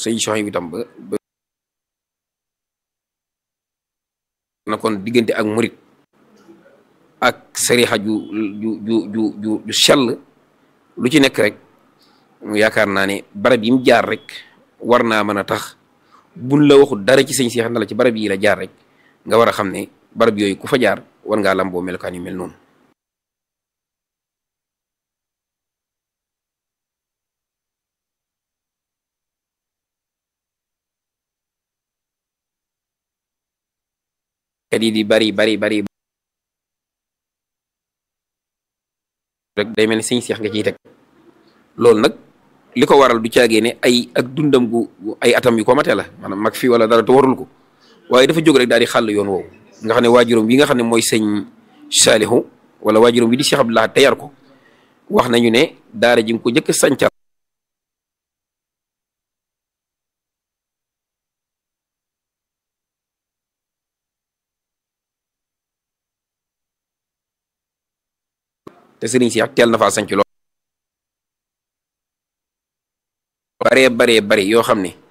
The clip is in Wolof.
sëñ Soxna bi tam ba ba na kon diggante ak murit ak sarixa ju ju ju ju ju ju sell lu ci nekk rek mu yaakaar naa ne barab yi mu jaar rek war naa mën a tax buñ la waxul dara ci sëñ Seex na la ci barab yi la jaar rek nga war a xam ne barab yooyu ku fa jaar war ngaa lamboo melokaan yu mel noonu kat yi di bari bari bari rek day mel ni sëñ Seex nga ciy teg loolu nag li ko waral du caagee ne ay ak dundam gu ay atam yu ko mate la maanaam mag fii wala dara te warul ko waaye dafa jóg rek daal di xàll yoon woowu nga xam ne waajuram wi nga xam ne mooy sëñ Saalihu wala waajuram wi di Cheikh Abdoulaye te yar ko wax nañu ne daara ji nga ko njëkk a sancal te sëriñ si teel na faa sanc lool baree baree bari yoo xam ne